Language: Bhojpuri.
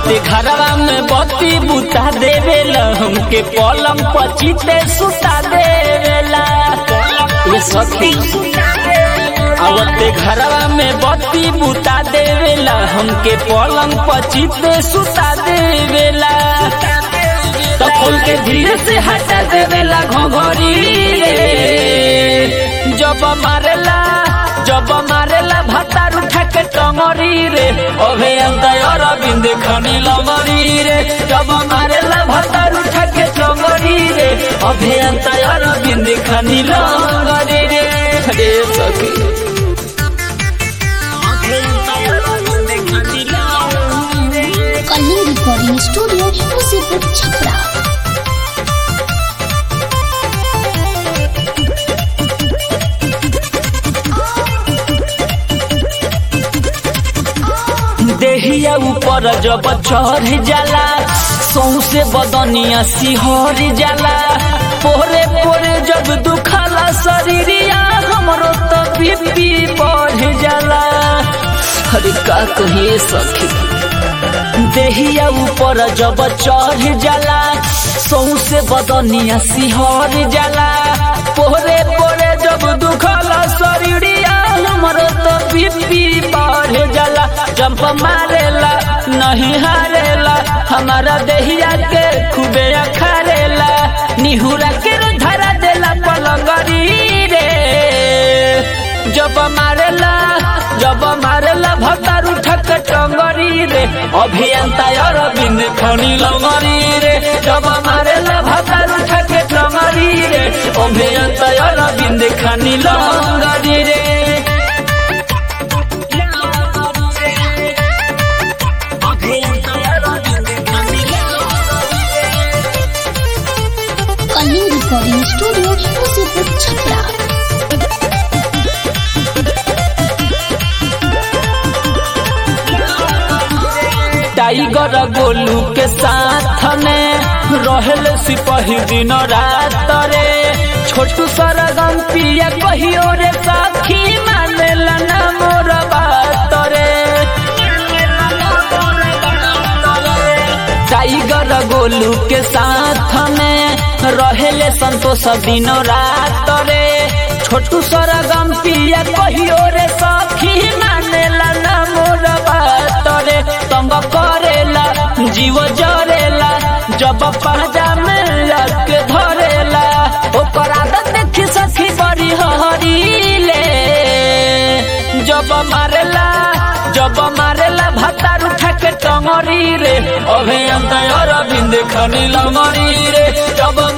आवते घरवा में बत्ती बुता देवेला हमके पलंग पचीते सुता देवेला ये सखी आवते घरवा में बत्ती बुता देवेला हमके पलंग पचीते सुता देवेला तो खोल के धीरे से हटा देवेला घोघरी रे जब मारेला जब मारेला भतार उठा के टंगरी रे अभे अंतर अरविंद खनी लंगरी रे जब मारेला भतार उठा के टंगरी रे अभे अंतर अरविंद खनी लंगरी रे रे सखी कलिंग रिकॉर्डिंग स्टूडियो मुसीबत छपरा देहिया ऊपर जब चढ़ जाला सौसे बदनिया सिहर जाला पोरे पोरे जब दुखला शरीरिया हमरो तो बीपी बढ़ जाला अरे का कहिए सखी देहिया ऊपर जब चढ़ जाला सौसे बदनिया सिहर जाला पोरे पोरे जब दुखला शरीरिया हमरो तो बीपी बढ़ जाला जंप मारेला नहीं हारेला हमारा देहिया के खूबे अखारेला निहुरा के धरा देला पलंगरी रे जब मारेला जब मारेला भतार उठक टंगरी रे अभियंता अरविंद खनी लंगरी रे जब मारेला भतार उठक टंगरी रे अभियंता अरविंद खनी लंगरी रे कलिंग रिकॉर्डिंग स्टूडियो मुसीबत छपरा टाइगर गोलू के साथ में रहल सिपाही दिन रात रे छोटू सरगम पिया कहियो रे साखी मानेला ना मोर बात रे टाइगर गोलू के साथ में रहेले संतोष दिन रात रे छोटू सरगम पिया कहियो रे सखी मानेला ना मोर बात रे तंग करेला जीव जरेला जब पहजा में लग धरेला ओकर आदत देखी सखी बड़ी हरीले जब मारेला जब मारेला भतार उठा के टंगरी रे अभियंता अरविंद खनी लंगरी रे जब